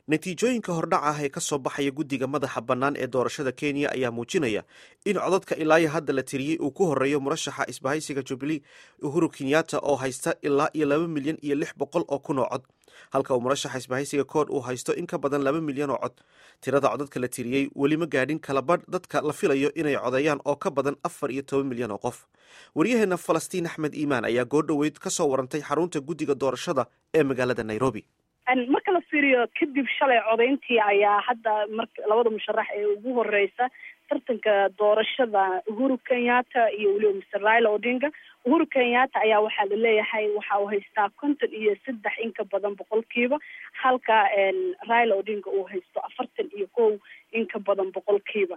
natiijooyinka hordhac ah ee ka soo baxaya guddiga madaxa bannaan ee doorashada kenya ayaa muujinaya in codadka ilaayo hadda la tiriyey uu ku horeeyo murashaxa isbahaysiga jubilee uhuru kenyatta oo haysta ilaa iyo laba milyan iyo lix boqol oo kun oo cod halka uu murashaxa isbahaysiga kood uu haysto in ka badan laba milyan oo cod tirada codadka la tiriyey weli ma gaadhin kalabadh dadka la filayo inay codeeyaan oo ka badan afar iyo toban milyan oo qof waryaheena falastiin axmed iimaan ayaa goordhoweyd ka soo warantay xarunta guddiga doorashada ee magaalada nairobi marka la fiiriyo kadib shalay codayntii ayaa hadda mar labada musharax ee ugu horeysa tartanka doorashada uhuru kenyatta iyo weliba mr raila odinga uhuru kenyatta ayaa waxaa laleeyahay waxa uu haystaa konton iyo saddex in ka badan boqolkiiba halka raila odinga uu haysto afartan iyo kow in ka badan boqolkiiba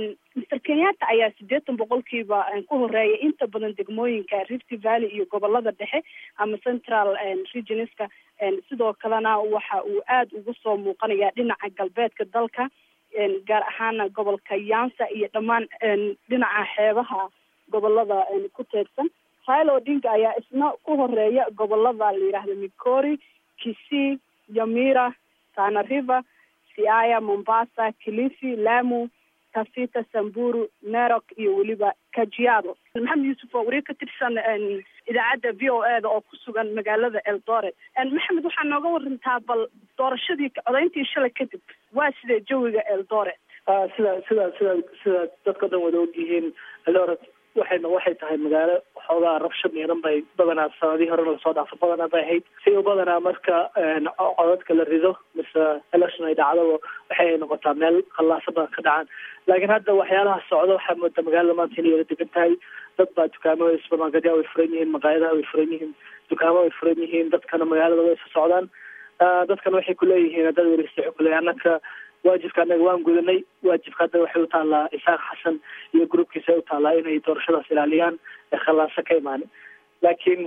mr kenyatta ayaa sideetan boqolkiiba ku horeeya inta badan degmooyinka rift valley iyo gobolada dhexe ama central regionska sidoo kalena waxa uu aada ugu soo muuqanaya dhinaca galbeedka dalka gaar ahaana gobolka yansa iyo dhammaan dhinaca xeebaha gobolada ku teegsan raila odinga ayaa isna ku horeeya gobolada la yidhaahdo migori kisii yamira tana river siaya mombasa kilifi lamu tafita samburu nerok iyo weliba kajiado maxamed yuusuf oo wariir ka tirsan idaacadda v o e da oo ku sugan magaalada eldoret maxamed waxaa nooga warantaa bal doorashadii codayntii shalay kadib waa sidee jawiga eldoret sida sida sida sida dadka dhan wada ogyihiin eldoret waxayna waxay tahay magaalo xoogaa rabshad miiran bay badanaa sanadihii hore lasoo dhaafo badanaa bay ahayd si u badanaa marka codadka la rido mise election ay dhacdaba waxay noqotaa meel khallaasa badan ka dhacaan laakiin hadda waxyaalaha socda waxaa moodaa magaalada maanta inay yara degan tahay dad baa dukaamada supermarketya way furan yihiin maqaayadaha way furan yihiin dukaamo way furan yihiin dadkana magaalada way isa socdaan dadkana waxay kuleeyihiin dad welista waxay kuleeyihin annaka waajibka annaga waan gudanay waajibka hadda waxay utaalaa isaaq xasan iyo groupkiisa ay utaalaa inay doorashadaas ilaaliyaan ee khallaaso ka imaanin laakiin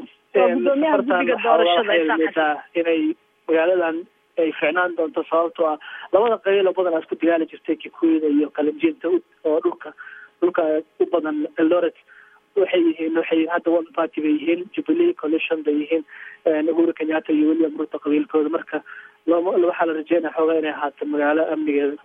waxay inay magaaladan ay ficnaan doonto sababtoo ah labada qabiil oo badan aa isku dagaali jirtay kikuyada iyo kalinjiinta oo dhulka dhulka u badan eldoret waxay yihiin waxay hadda one party bay yihiin jubilee coalition bay yihiin uhuru kenyatta iyo william ruto qabiilkooda marka waxaa la rajeynaya xoogaa inay ahaato magaalo amnigeeda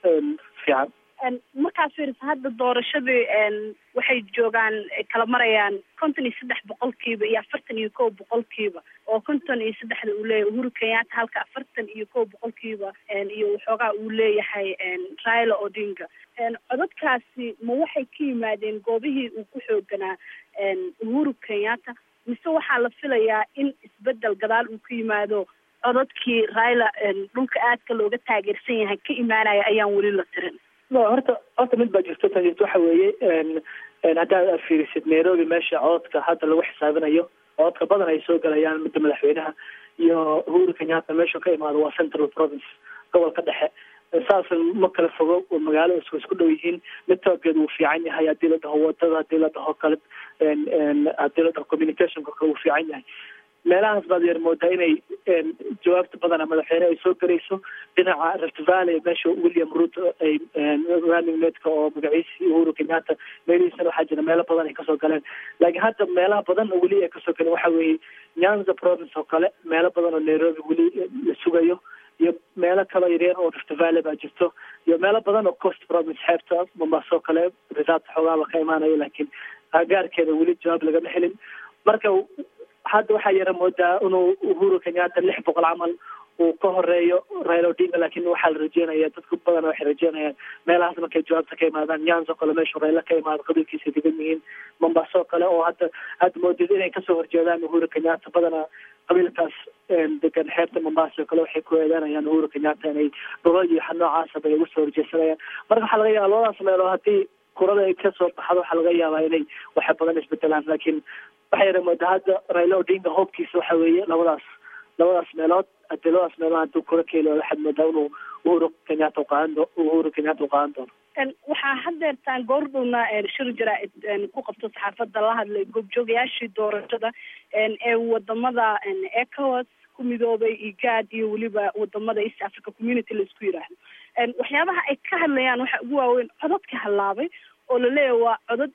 fiican markaad fiirisa hadda doorashadii waxay joogaan kala marayaan konton iyo saddex boqolkiiba iyo afartan iyo kow boqolkiiba oo konton iyo saddexda uu leeyahay uhuru kenyatta halka afartan iyo kow boqolkiiba iyo waxoogaa uu leeyahay raila odinga codadkaasi ma waxay ka yimaadeen goobihii uu ku xooganaa uhuru kenyatta mise waxaa la filayaa in isbedel gadaal uu ka yimaado codadkii raila dhulka aadka looga taageersan yahay ka imaanaya ayaan weli la tirin no horta horta mid baa jirto tan jirto waxa weeye haddaad aad fiirisid nairobi meesha codadka hadda lagu xisaabinayo codadka badan ay soo galayaan midda madaxweynaha iyo uhuru kenyatta meeshu ka imaado waa central province gobolka dhexe saas ma kala fogo magaalo isku isku dhow yihiin mid toogeed wuu fiican yahay haddii la dhaho wadada haddii la dhaho kale haddii la dhaho communicationka kale wuu fiican yahay meelahaas baad yar moodaa inay jawaabta badana madaxweyne ay soo garayso dhinaca rift valley meesha william ruto ay running matka oo magaciisi uhuru kenyatta meelihiisana waxaa jira meelo badan ay kasoo galeen laakiin hadda meelaha badan oo weli ay kasoo galeen waxa weeye nyanza province oo kale meelo badan oo nairobi weli la sugayo iyo meelo kaloo yaryar oo rift valley baa jirto iyo meelo badan oo coast province xeebta mombaaso kale risaabta xoogaaba ka imaanayo laakiin agaarkeeda weli jawaab lagama helin marka hadda waxaa yara moodaa inuu uhuru kenyatta lix boqol camal uu ka horeeyo raila odinga laakiin waxaa la rajeynaya dadku badan waxay rajeynayaan meelahaas markay jawaabta ka imaadaan nyanzo kale meeshu raila ka imaado qabiilkiisa degan yihiin mombaaso kale oo hadda hadda moodid inay kasoo horjeedaan uhuru kenyatta badana qabiilkaas degan xeebta mombasa oo kale waxay ku eedeynayaan uhuru kenyatta inay dhulal iyo noocaasa bay uga soo horjeesanayaan marka waxaa laga yaaba labadaas meeloo haddii kurada ay kasoo baxdo waxaa laga yaabaa inay waxay badan isbedelaan laakiin waxay yara moodaa hadda raila odinga hoobkiisa waxa weeye labadaas labadaas meelood hadii labadaas meelood hadduu kura keeli waxaad moodaa inuu uhuru kenyatta uqaadan doo uhuru kenyatta u qaadan doono waxaa hadeertaan goordhowna shir jaraa-id ku qabto saxaafadda la hadlay goobjoogayaashii doorashada ee wadamada ecowas ku midoobay igad iyo weliba wadamada east africa community laisku yiraahdo waxyaabaha ay ka hadlayaan waxaa ugu waaweyn codadka hallaabay oo laleeyahay waa codad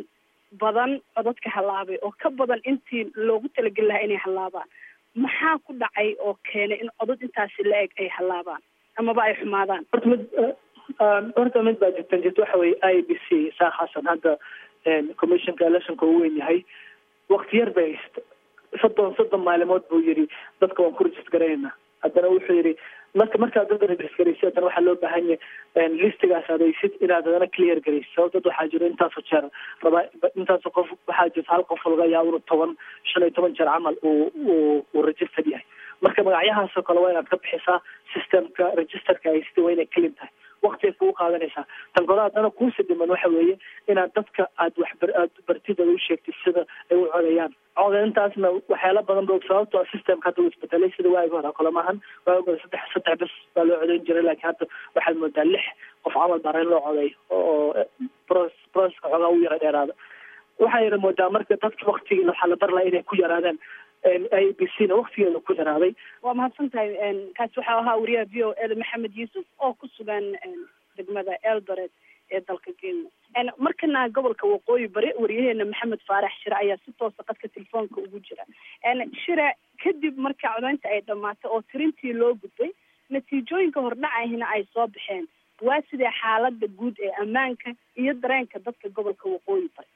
badan codadka hallaabay oo ka badan intii loogu talageli lahaa inay hallaabaan maxaa ku dhacay oo keenay in codad intaasi la eg ay hallaabaan amaba ay xumaadaan horta mid horta mid baa jirtan jirta waxa weye i b c saa xasan hadda commissionka electionka uu weyn yahay wakti yar bay haysta soddon soddon maalimood buu yidhi dadka waan ku regist garaynaa haddana wuxuu yidhi marka markaad dadka regist garaysid haddana waxaa loo baahan yahay listigaas adaysid inaad haddana clear garaysid sabab dad waxaa jiro intaasoo jeer rabaa intaasoo qof waxaa jirta hal qof laga yaabo inuu toban shan iyo toban jeer camal uu uu uu registered yahay marka magacyahaasoo kale waa inaad ka bixisaa systemka registerka haysid waa inay clean tahay wakti ay kugu qaadanaysaa tan kole haddana kuusi dhiman waxa weeye inaad dadka aad waxbar aad bartidooda u sheegtid sida ay u codayaan codayntaasna waxyaala badan ba sababto a systemka hadda uu isbedelay sida waagi hore kole maahan waagi hore saddex saddex bes baa loo codayn jiray laakiin hadda waxaad moodaa lix qof camal baa reyn loo coday oo pros proceska xoogaa u yara dheeraada waxaa yara moodaa marka dadka waktigiina waxaa la bar laha inay ku yaraadaan i b c na waktigeeda ku yaraaday waa mahadsan tahay kaasi waxaa ahaa wariyaha v o eda maxamed yuusuf oo ku sugan degmada eldoret ee dalka kenya markana gobolka waqooyi bari wariyaheena maxamed faarax shire ayaa si toosa qadka telefoonka ugu jira shire kadib marka codaynta ay dhamaatay oo tirintii loo gudbay natiijooyinka hordhacahina ay soo baxeen waa sidee xaalada guud ee ammaanka iyo dareenka dadka gobolka waqooyi bari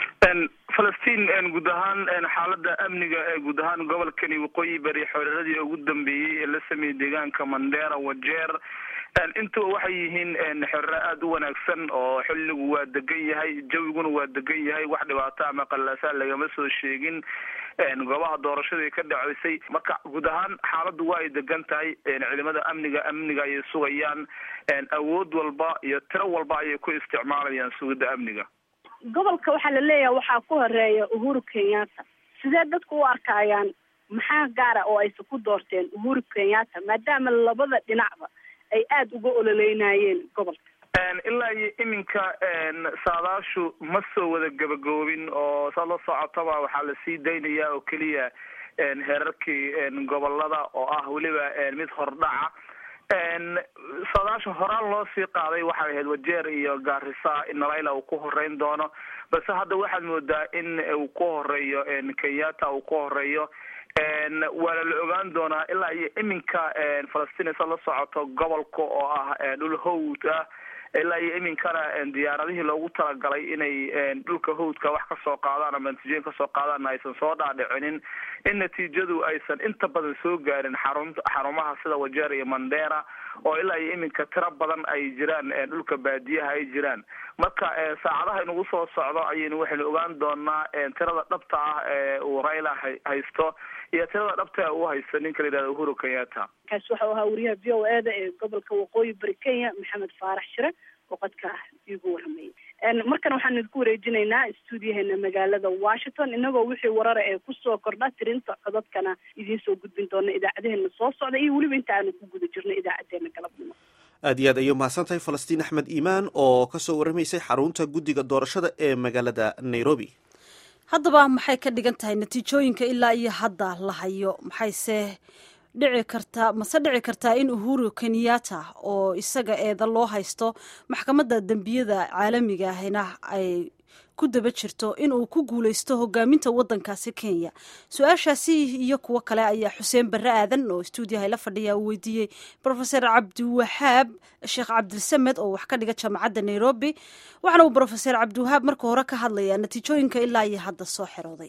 falastiin guud ahaan xaalada amniga ee guud ahaan gobolkani waqooyi bari xooreradii ugu dambeeyey ee la sameeyey deegaanka mandera wajeer intuba waxay yihiin xorero aada u wanaagsan oo xilligu waa degan yahay jawiguna waa degan yahay wax dhibaato ama qallaasaa lagama soo sheegin goobaha doorashadii ka dhaceysay marka guud ahaan xaaladdu waa ay degan tahay ciidamada amniga amniga ayay sugayaan awood walba iyo tiro walba ayay ku isticmaalayaan sugidda amniga gobolka waxaa la leeyahay waxaa ku horeeya uhuru kenyatta sidee dadku u arkayaan maxaa gaara oo aysan ku doorteen uhuru kenyatta maadaama labada dhinacba ay aada uga ololeynayeen gobolka ilaa iyo iminka saadaashu ma soo wada gabagaboobin oo saad la socotaba waxaa lasii daynayaa oo keliya heerarkii gobolada oo ah weliba mid hordhaca saadaasha horaan loo sii qaaday waxay ahayd wajeer iyo gaarisa in nalayla uu ku horeyn doono balse hadda waxaad moodaa in uu ku horeeyo kenyatta uu ku horeeyo waana la ogaan doonaa ilaa iyo iminka falastiin sa la socoto gobolka oo ah dhul hawd ah ilaa iyo iminkana diyaaradihii loogu talagalay inay dhulka hawdka wax kasoo qaadaan ama natiijooyin kasoo qaadaan aysan soo dhaadhicinin in natiijadu aysan inta badan soo gaarin xarun xarumaha sida wajeer iyo mandera oo ilaa iyo iminka tiro badan ay jiraan dhulka baadiyaha ay jiraan marka saacadaha inagu soo socdo ayaynu waxaynu ogaan doonaa tirada dhabta ah ee uu raila haysto iyo tirada dhabta uu haysto ninka la yihahdo uhuru kenyatta kaasi waxau ahaa wariyaha v o eda ee gobolka waqooyi bari kenya maxamed faarax shire oo qadka ah iigu waramayay markana waxaan idinku wareejinaynaa stuudiyaheena magaalada washington inagoo wixii warara ee kusoo kordha tirinta codadkana idiin soo gudbin doona idaacadeheena soo socda iyo weliba inta aanu ku guda jirno idaacadeena galabnimo aad iyo aad ayay mahadsan tahay falastiin axmed iimaan oo kasoo warramaysay xarunta guddiga doorashada ee magaalada nairobi haddaba maxay ka dhigan tahay natiijooyinka ilaa iyo hadda la hayo maxayse dhici kartaa mase dhici kartaa in uhuru kenyatta oo isaga eeda loo haysto maxkamadda dembiyada caalamiga ahina ay ku daba jirto in uu ku guuleysto hogaaminta wadankaasi kenya su-aashaasi iyo kuwo kale ayaa xuseen barre aadan oo stuudiyaha la fadhiya uu weydiiyey rofeor cabdiwahaab sheekh cabdilsamed oo wax ka dhiga jaamacadda nairobi waxaana uu rofeor cabdiwahaab marka hore ka hadlayaa natiijooyinka ilaa iyo hadda soo xerooday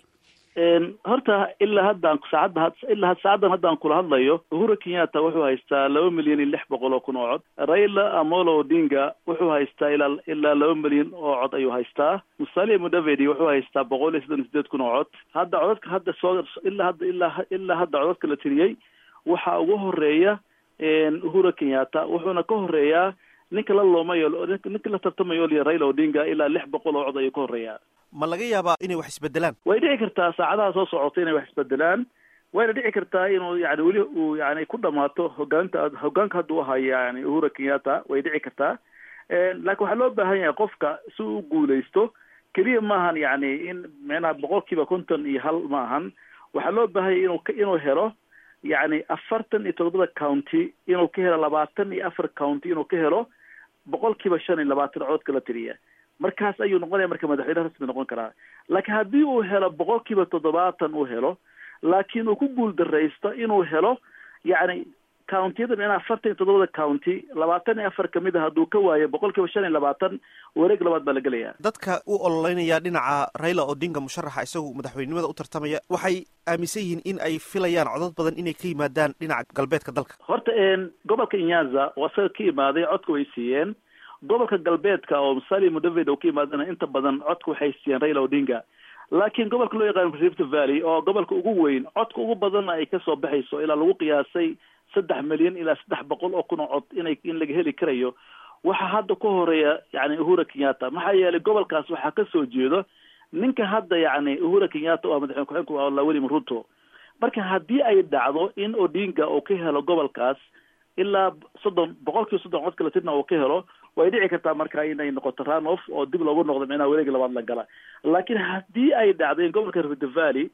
horta ilaa haddaan saacadda ilaa saacaddan haddaan kula hadlayo uhuru kenyatta wuxuu haystaa laba milyan iyo lix boqol oo kun oo cod raila amolo odinga wuxuu haystaa ilaa ilaa laba milyan oo cod ayuu haystaa musalia mudavedi wuxuu haystaa boqol iyo soddon iyo sideed kun oo cod hadda codadka hadda soo ilaa hadda ilaa ilaa hadda codadka la tiriyey waxaa ugu horeeya uhuru kenyatta wuxuuna ka horeeyaa ninka la loomayo ninka la tartamayo liya raila odinga ilaa lix boqol oo cod ayuu ka horeeyaa ma laga yaabaa inay wax isbedelaan way dhici kartaa saacadaha soo socota inay wax isbedelaan wayna dhici kartaa inuu yani weli uu yani ku dhamaato hogaanta hogaanka hadda u hayo yani uhuru kenyatta way dhici kartaa laakiin waxaa loo baahan yahay qofka si uu guuleysto keliya maahan yani in micnaha boqol kiiba konton iyo hal ma ahan waxaa loo baahan yahay inuu inuu helo yani afartan iyo todobada county inuu ka helo labaatan iyo afar county inuu ka helo boqol kiiba shan iyo labaatan codka la tiriya markaas ayuu noqonaya marka madaxweyne rasmi noqon karaa laakiin haddii uu helo boqol kiiba toddobaatan uu helo laakiin uu ku guul daraysto inuu helo yacni countiyada micnaha afartan iyo toddobada county labaatan iyo afar kamid a hadduu ka waayo boqol kiiba shan iyo labaatan wareeg labaad baa la gelaya dadka u ololeynaya dhinaca raila odinga musharaxa isagu madaxweynenimada u tartamaya waxay aaminsan yihiin in ay filayaan codad badan inay ka yimaadaan dhinaca galbeedka dalka horta gobolka inyaza oo isaga ka imaaday codka way siiyeen gobolka galbeedka oo musali mudaved oo ka imaadana inta badan codka waxay siiyeen raila odinga laakiin gobolka loo yaqaano rift valley oo gobolka ugu weyn codka ugu badanna ay kasoo baxayso ilaa lagu qiyaasay saddex milyan ilaa saddex boqol oo kun oo cod inay in laga heli karayo waxaa hadda ka horeeya yani uhura kenyatta maxaa yeelay gobolkaas waxaa kasoo jeedo ninka hadda yani uhura kenyatta oo madaxweyne ku-xigeenka waa william ruto marka haddii ay dhacdo in odinga uu ka helo gobolkaas ilaa soddon boqol kiiba soddon cod kalatirna uu ka helo way dhici kartaa marka inay noqoto runoff oo dib loogu noqdo micnaha wareegi labaad la gala laakiin haddii ay dhacdo in gobolka rift valley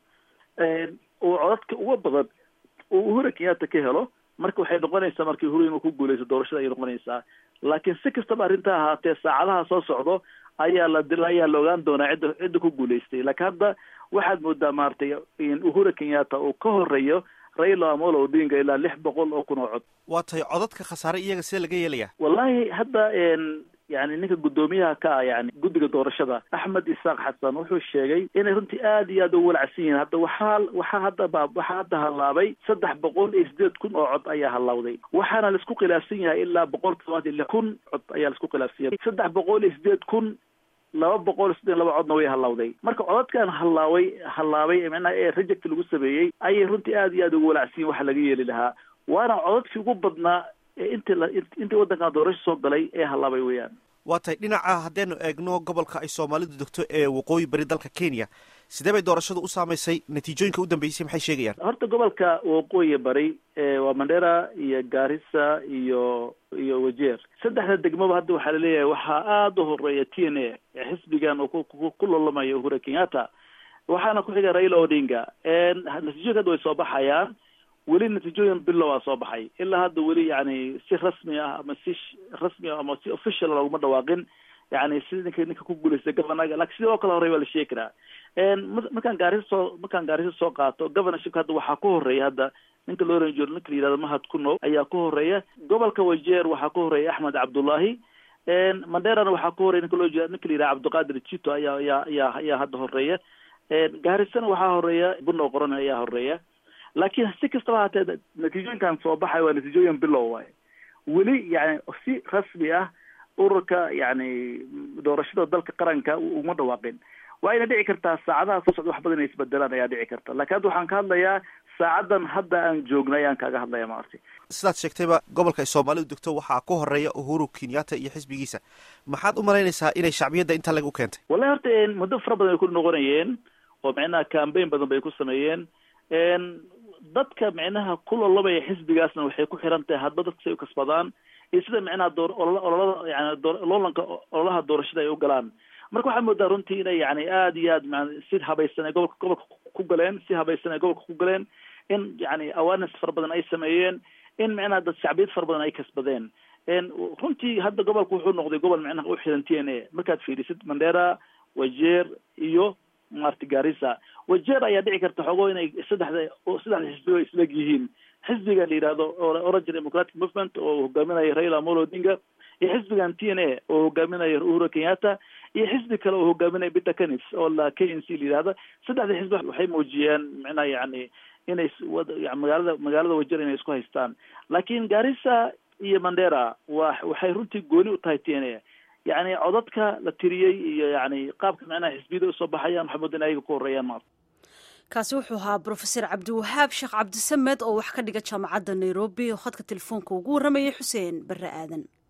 uu codadka uga badan uu uhura kenyatta ka helo marka waxay noqonaysaa markii uhuru inuu ku guuleysto doorashada ayay noqonaysaa laakiin si kastaba arrinta ahaatee saacadaha soo socdo ayaa la ayaa la ogaan doonaa cidda cidda ku guuleystay laakiin hadda waxaad moodaa maaragtay in uhura kenyatta uu ka horeeyo raila amolo odinga ilaa lix boqol oo kun oo cod waa tahay codadka khasaare iyaga see laga yeelaya wallahi hadda yani ninka guddoomiyaha ka ah yani guddiga doorashada axmed isaaq xasan wuxuu sheegay inay runtii aad iyo aad ugu walacsan yihiin hadda waxaa waxaa hadda ba waxaa hadda hallaabay saddex boqol iyo sideed kun oo cod ayaa hallawday waxaana laisku khilaafsan yahay ilaa boqol todobaatan iyo lix kun cod ayaa laisku khilaafsan yahay saddex boqol iyo sideed kun laba boqol siddeed laba codna way hallawday marka codadkan hallaaway hallaabay micnaha ee reject lagu sameeyey ayay runtii aad iyo aad ugu walacsan yihin waxa laga yeeli lahaa waana codadkii ugu badnaa ee intii la intii waddankan doorasho soo galay ee hallaabay weeyaan waa tahay dhinaca haddaynu eegno gobolka ay soomaalidu degto ee waqooyi bari dalka kenya sidee bay doorashadu u saamaysay natiijooyinka u dambeysay maxay sheegayaan horta gobolka waqooyi bari waa mandera iyo garissa iyo iyo wajeer saddexda degmaba hadda waxaa laleeyahay waxaa aada u horeeya t n a xisbigan oo ku lolamayo uhura kenyatta waxaana ku xiga raila odinga natiijooyinka hadda way soo baxayaan weli natiijooyin bilow a soo baxay ilaa hadda weli yani si rasmi ah ama si rasmi ah ama si official looguma dhawaaqin yani si ninka ninka ku guuleystay governaga lakin sidii oo kale horey waa la sheegi karaa markaan gaarisa soo markaan gaarisa soo qaato governorshipka hadda waxaa ku horeeya hadda ninka loo oran jiro ninka la yihahdo mahad kuno ayaa ku horeeya gobolka wajeer waxaa ku horeeya axmed cabdullahi manderana waxaa ku horeya ninka loo jiro ninka la yihahdo cabdiqaadir jito ayaa ayaa ayaa ayaa hadda horeeya gaarisana waxaa horeeya buno qoran ayaa horeeya laakiin si kastaba haatee natiijooyinkan soo baxay waa natiijooyin bilow waay weli yani si rasmi ah ururka yani doorashada dalka qaranka uma dhawaaqin waa ina dhici kartaa saacadaha soo socda wax badan inay isbedelaan ayaa dhici karta lakin hadda waxaan ka hadlayaa saacadan hadda aan joogna ayaan kaaga hadlaya maarti sidaad sheegtayba gobolka ay soomaalidu degto waxaa ku horeeya uhuru kenyatta iyo xisbigiisa maxaad u malaynaysaa inay shacbiyadda intaa lagu keentay wallahi horta muddo fara badan ay ku noqonayeen oo micnaha cambaign badan bay ku sameeyeen dadka micnaha ku lolabaya xisbigaasna waxay ku xiran tahay hadba dadka say u kasbadaan iyo sida micnaha door ololada yani loolanka ololaha doorashada ay u galaan marka waxaa moodaa runtii inay yani aada iyo aad ma si habaysan ay gobolka gobolka ku galeen si habaysan ay gobolka ku galeen in yani awareness fara badan ay sameeyeen in micnaha dad shacbiyad fara badan ay kasbadeen runtii hadda gobolka wuxuu noqday gobol micnaha u xiran t n a markaad fiirisid mandera wajeer iyo maarti garissa wajeer ayaa dhici karta xogo inay saddexda saddexda xisbigo isleg yihiin xisbiga la yihahdo orange democratic movement oo hogaaminaya raila amolo odinga iyo xisbigan t n a oo hogaaminaya uhuru kenyatta iyo xisbi kale oo hogaaminaya peter canis oo la k n c la yihahda saddexda xisbi waxay muujiyeen micnaha yani inay magaalada magaalada wajeer inay isku haystaan laakiin garissa iyo mandera wa waxay runtii gooni u tahay t n a yani codadka la tiriyey iyo yani qaabka micnaha xisbiyada usoo baxayaan waxaa mooda in ayaga ku horeeyaan maarta kaasi wuxuu ahaa brofeser cabdiwahaab sheekh cabdisamed oo wax ka dhiga jaamacadda nairobi oo khadka telefoonka ugu warramayay xuseen barre aadan